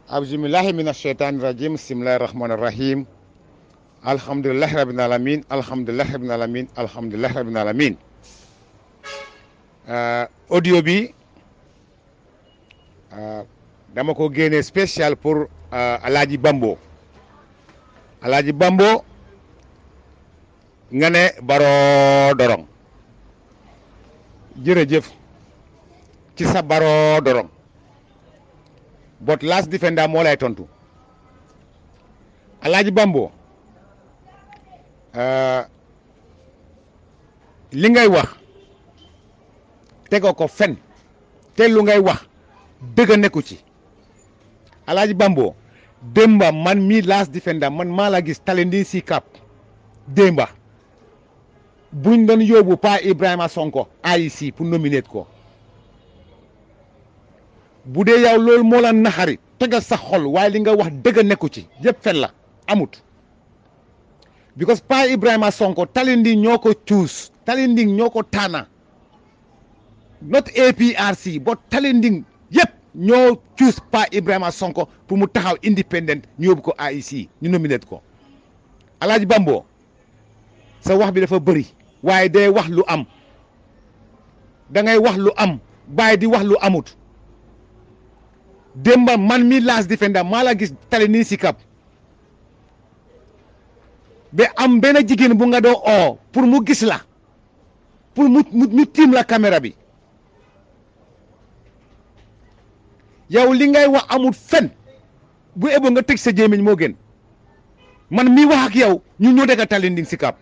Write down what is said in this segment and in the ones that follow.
abjumillahi min asheytaani rajim bismillahi rahmani rahim alhamdulilahi rabbil alamin alhamdulilahi rabbil alamin alhamdulilahi rabbil alamin audio bi dama ko génne spécial pour alaaji Bambo alaaji Bambo nga ne Barrow Dorong jërëjëf ci sa Barrow Dorong but last defender moo lay tontu alaaji Bambo li ngay wax tegoo ko fen te lu ngay wax dëgg nekku ci alaaji Bambo démba man mii last defender man maa la gis talendi si cap démba buñ doon yóbbu pa Ibrahima Sonko AIC pour nominer ko bu dee yow loolu moo la naxari tegal sa xol waaye li nga wax dëgg nekku ci yëpp fen la amut because pa Ibrahima Sonko Talinding ñoo ko choose Talinding ñoo ko taana not APRC but Talinding yëpp ñoo choose pa Ibrahima Sonko pour mu taxaw independent ñu yóbbu ko AIC ñu nominate ko Alaaji Bambo sa wax bi dafa bëri waaye day wax lu am da ngay wax lu am bàyyi di wax lu amut démba man mi last defender maa la gis tali nii si kap ba am benn jigéen bu nga doo oo pour mu gis la pour mu mu tiim la caméra bi yow li ngay wax amul fen bu ebo nga tëj sa jéemiñ moo gën man mi wax ak yow ñu ñoo dëkk Talinding si kap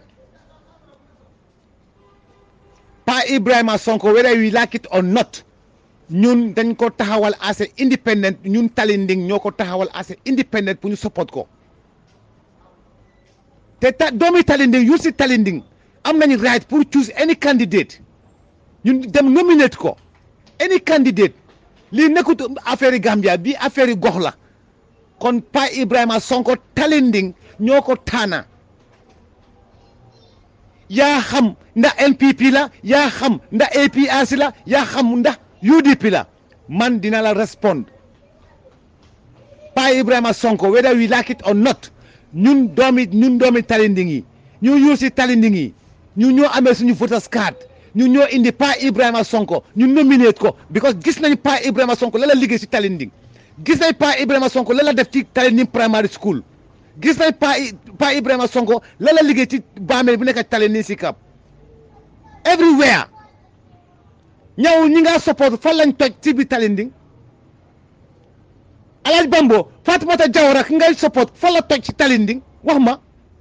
Pa Ibrahima Sonko whether we like it or not ñun dañ ko taxawal as a independent ñun Talinding ñoo ko taxawal as a independent pour ñu support ko te ta doomi Talinding yu si Talinding am nañu right pour choose any candidate ñun dem nominate ko any candidate lii nekkut affaire yi Gambia bi affaire yi gox la kon Pa Ibrahima Sonko Talinding ñoo ko taana yaa xam ndax NPP la yaa xam ndax APRC la yaa xam ndax UDP la man dina la respond Pa Ibrahima Sonko whether we like it or not ñun doomi ñun doomi Talinding yi ñu yuusi Talinding yi ñu ñoo amee suñu voters card ñu ñoo indi Pa Ibrahima Sonko ñu nominate ko because gis nañ Pa Ibrahima Sonko la la liggéey si Talinding gis nañ Pa Ibrahima Sonko la la def ci Talinding primary school gis nañ Pa Pa Ibrahima Sonko la la liggéey ci Bamel bu nekk Talinding si Cap everywhere ñëw ñi nga support fan lañ toj ci biir Talinding Alaaji Bambo Fatoumata Jawara ki ngay support fan la toj ci Talinding wax ma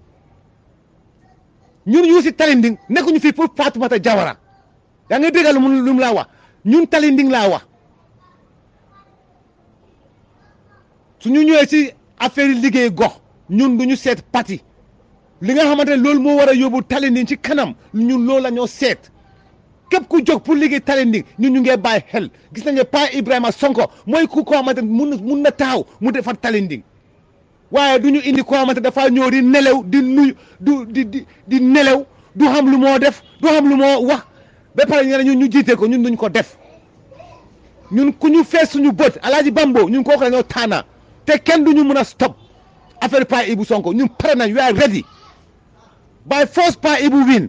ñun yu si Talinding nekkuñu fii pour Fatoumata Jawara yaa ngi déggal lu mu laa wax ñun Talinding laa wax suñu ñëwee si affaire yi liggéey gox ñun duñu seet parti li nga xamante ne loolu moo war a yóbbu Talinding ci kanam ñun loolu la ñoo seet képp ku jóg pour liggéey Talinding ñun ñu ngee bàyyi xel gis nañu Pa Ibrahima Sonko mooy ku ko xamante ne mun mun na taxaw mu defar Talinding waaye du ñu indi ko xamante dafa ñëw di nelew di nuyu du di di di nelew du xam lu moo def du xam lu moo wax ba pare ñu ne ñun ñu jiite ko ñun duñ ko def ñun ku ñu fees suñu bët Alaaji Bambo ñun kooku la ñoo taana te kenn du ñu mun a stop affaire Pa Ibu Sonko ñun pare nañ we are ready by force Pa Ibu win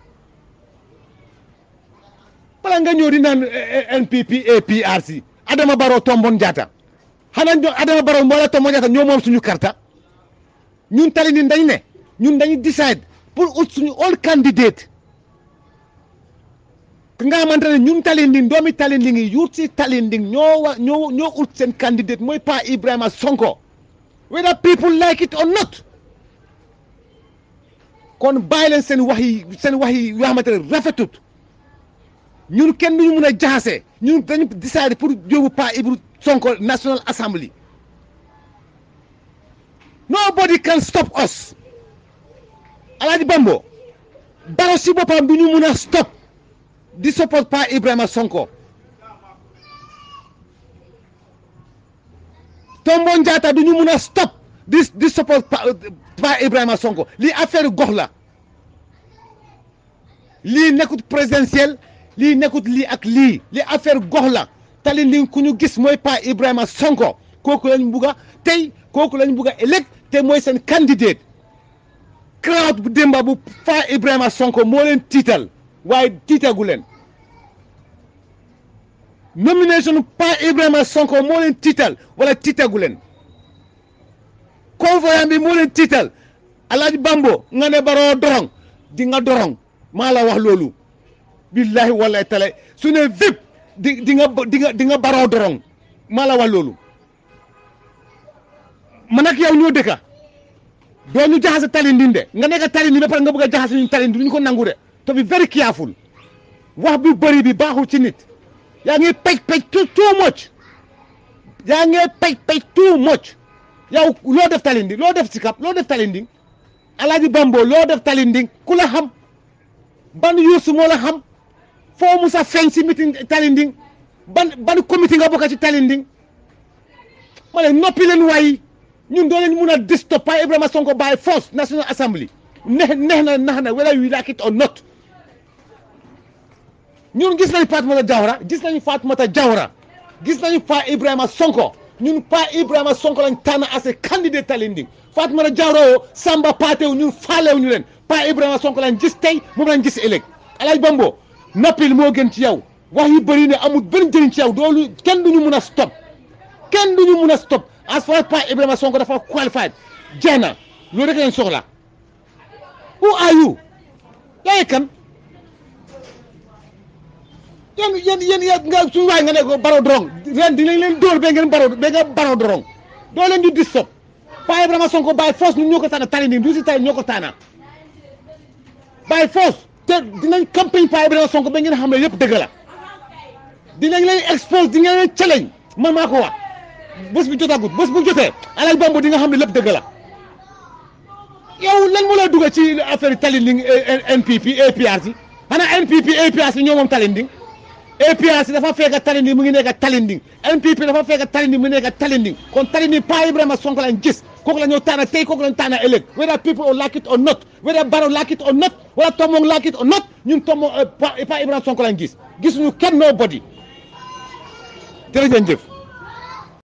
bala nga ñëw di naan NPP APRC Adama Barrow tombon jaata xanaa ñoo Adama Barrow moo la tombon jaata ñoo moom suñu karta ñun Talinding dañ ne ñun dañu decide pour ut suñu all candidate ki nga xamante ne ñun Talinding doomi Talinding yi yuut si Talinding ñoo wa ñoo ñoo ut seen candidate mooy Pa Ibrahima Sonko whether people like it or not kon bàyyi leen seen wax yi seen wax yi yoo xamante ne rafetut ñun kenn duñu mun a jaxase ñun dañu décidé pour yóbbu Pa Ibru Sonko National Assembly nobody can stop us Alaaji Bambo Barrow si boppam du ñu mun a stop di support Pa Ibrahima Sonko Tombon Jatta du ñu mun a stop di di support Pa Ibrahima Sonko lii affaire gox la lii nekkut présidentiel lii nekkut lii ak lii li affaire gox la Talinding ku ñu gis mooy Pa Ibrahima Sonko kooku lañ bugg a tey kooku lañ bugg a ëllëg te mooy seen candidate crowd bu démba bu fa Ibrahima Sonko moo leen tiital waaye tiitagu leen nomination pa Ibrahima Sonko moo leen tiital wala tiitagu leen convoyant bi moo leen tiital Alaaji Bambo nga ne baroo dorong di nga dorong maa la wax loolu billahi wallahi taala su ne vip di di nga di nga di nga baroo dorong maa la wax loolu man ak yow ñoo dëkka doo ñu jaxase talinding de nga nekk talinding ba pare nga bëgg a jaxase ñu talinding du ñu ko nangu de to be very careful wax bi bëri bi baaxul ci nit yaa ngi pej pej too too much yaa ngi pej pej too much yow loo def talinding loo def sikap loo def talinding Alaaji Bambo loo def talinding ku la xam ban yuusu moo la xam foo musa feeñ si meeting talinding ban ban comité nga bokk ci talinding ma ne noppi leen waayi ñun doo leen mun a distop Pa Ibrahima Sonko by force National Assembly neex neex na nax na whether you like it or not ñun gis nañu Fatoumata Jawara gis nañu Fatoumata Jawara gis nañu Pa Ibrahima Sonko ñun Pa Ibrahima Sonko lañ tànn as a candidate Talinding Fatoumata Jawara yoo Samba Patew ñun faalew ñu leen Pa Ibrahima Sonko lañ gis tey moom lañ gis ëllëg Alaaji Bambo noppil moo gën ci yow wax yu bëri ne amul benn njëriñ ci yow doolu kenn duñu mun a stop kenn duñu mun a stop as far as Pa Ibrahima Sonko dafa qualified jeex na loolu rek lañ soxla who are you yaay kan yéen yéen yéen yéen nga suñu waay nga ne ko baro dorong ren dinañ leen dóor ba ngeen baro ba nga baro dorong doo leen di distop Pa Ibrahima Sonko by force ñun ñoo ko tànn tali nii du si tali ñoo ko tànn by force te dinañ campagne Pa Ibrahima Sonko ba ngeen xam ne yëpp dëgg la dinañ leen expose di ngeen leen challenge man maa ko wax bés bi jotagut bés bu jotee Alaaji Bambo di nga xam ne lépp dëgg la yow lan moo lay dugg ci affaire Talinding NPP APRC xanaa NPP APRC ñoo moom Talinding APRC dafa fekk Talinding mu ngi nekk Talinding NPP dafa fekk Talinding mu ngi nekk Talinding kon Talinding Pa Ibrahima Sonko lañ gis kooku la ñoo tànn tey kooku lañ tànn ëllëg whether people like it or not whether Barrow like it or not wala Tombong like it or not ñun Tombong Pa Ibrahima Sonko lañ gis gisuñu kenn nobody jërëjëf